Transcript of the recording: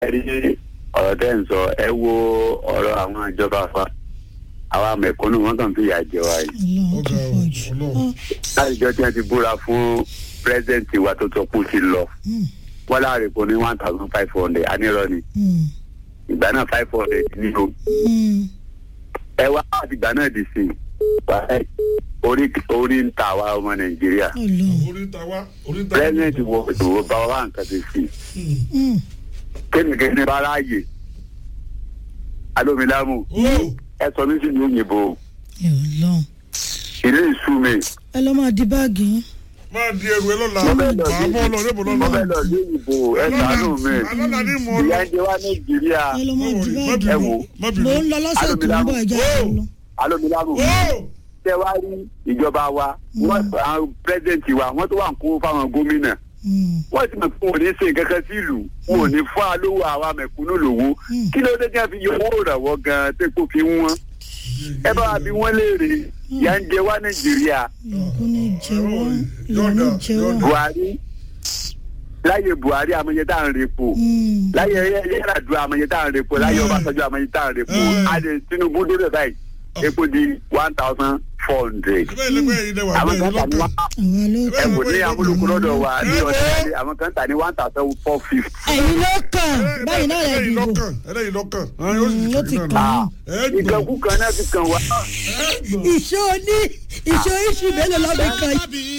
ẹ rí ọ̀rọ̀ tẹ́ ń sọ ẹ wo ọ̀rọ̀ àwọn ìjọba fa àwa mẹ̀kúnnù wọn kàn fi ìyà jẹ wa yìí ọlọ́run tó Ọ̀gá o, pọ̀ jù. Ọlọ́run. láti jọ tí wọn ti búra fún pírẹsidẹǹtì wa tó sọ pé ó ti lọ Mm, wọn láàrin kò ní one thousand five hundred anírọ ni mm, ìgbà náà five hundred ní o mm. ẹ wá láti ìgbà náà di sí i orí orí ń ta àwa ọmọ nàìjíríà ọlọ́run. oríta wa oríta pírẹsidẹǹtì wo ìṣòro bá wa nǹkan ti sí i Mm, kéènìkéènì bá ráàyè alómilámù o ẹ sọ mí sí ní òyìnbó ẹ ọlọ́run. ilé ìsú mi ẹ lọ́ máa di báàgì yín. máa di ẹrù ẹ lọ́la mo fẹ́ lọ màá bọ́ lọ níbo sí mo fẹ́ lọ́la lọ sí òyìnbó ẹ ṣàánú mi alọ́la ní mọ̀ ìyá lọ ń jẹ wá nàìjíríà ẹ lọ́ máa di má báàgì ẹ yín. wò má mo bínú ń lọ lọ́sẹ̀ tó ń bọ̀ ẹja Alómilámù. ẹ lọ. alómilámù o tẹ wá rí ìjọba wa wọn àwọn pírẹsidẹǹtì wa wọn tó wà ń kó fáwọn gómìnà Mm, wọn ti mọ pé wọn ò ní ṣe nǹkan kan sí ìlú wọn ò ní fún alówó àwa mẹ̀kúnnù lówó Mm. kí ló dé tí wọn fi yọ owó ìrànwọ́ gan tẹkọ fi wọn ẹ bá wa bí wọn léèrè ìyà ń jẹ wá nàìjíríà ìyàkú ní jẹ́wọ́ ìyà ní jẹ́wọ́. buhari láyé buhari amọye tá à ń repo Mm, láyé yẹràdúrà amọye tá à ń repo láyé ọbásanjọ́ amọye tá à ń repo Mm. adé tinubu dé báyìí epo di one thousand four hundred ẹgbẹ́ ìlẹ́gbẹ́ yìí dẹ̀ wà àwọn bẹ́ẹ̀ kan tà ní lọ́kàn one àwa ló ẹ kàn. kò ní amúlùkù lọ́dọ̀ wa ní Ẹ wo. ọ̀sẹ̀ àwọn kan tà ní one thousand four fifty. ẹ̀yin ló kàn báyìí náà lè ẹlẹ́yìn dìbò. lọ́kàn ẹlẹ́yìn lọ́kàn àwọn yóò Mm, ó ti sì kàn kàn án. ẹ gbọ́ ìkànkù kan náà ti kàn wá. ẹ gbọ́. ìṣó ní ìṣó ìṣù mélòó lọ́bì kan yìí.